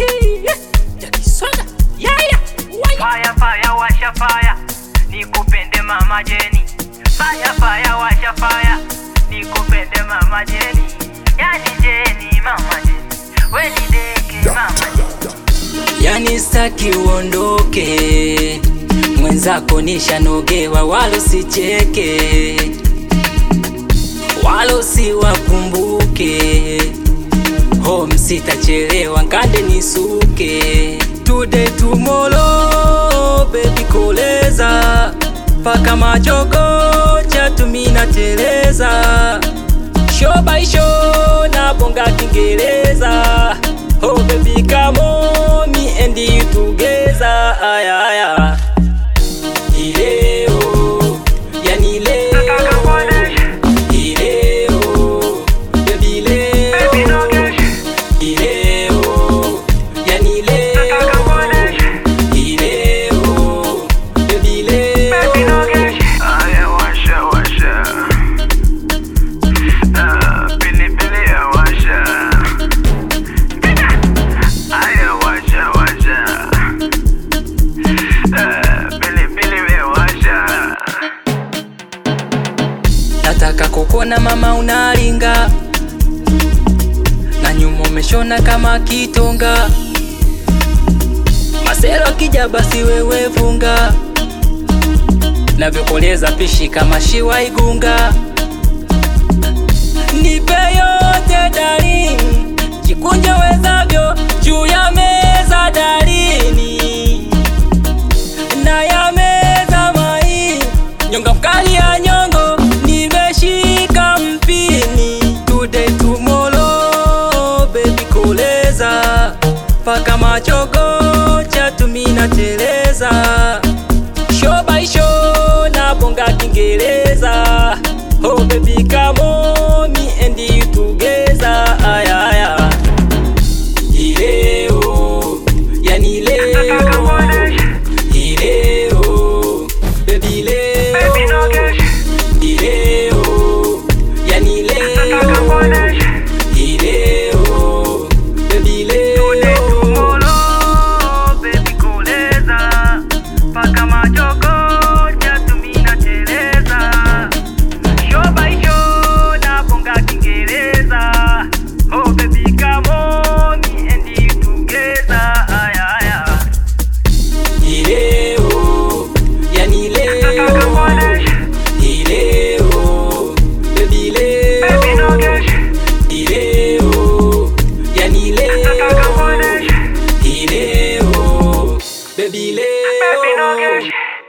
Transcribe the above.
yakisonga yaya waya Fire fire washa fire nikupende mama Jeni Fire fire washa fire nikupende mama Jeni Yani Jeni mama Jeni we ni deke mama Jeni yani staki uondoke mwenzako nishanogewa walo sicheke walo siwakumbuke home sitachelewa nkande nisuke today tomorrow baby koleza paka majogo chatumina teleza show by show na bonga kingereza oh baby come on me and you together aya aya ileo yani leo ileo baby leo ileo yani leo ileo baby leo Aya washa washa Ah, Pili pili ya washa Aya washa washa Ah, Pili pili ya washa nataka kukona mama unaringa na nyuma umeshona kama kitonga masero akija basi wewe funga navyokoleza pishi kama shiwa igunga nipe yote darini jikunje wezavyo juu ya meza darini na ya meza mai nyonga mkali ya nyongo nimeshika mpini today tomorrow baby koleza paka machogo chatumina teleza show by show na bonga kingereza oh baby come on me and you together aya aya ileo yani leo ileo baby leo ileo yani leo ileo baby leo ileo yani leo ileo baby leo ileo yani leo ileo baby leo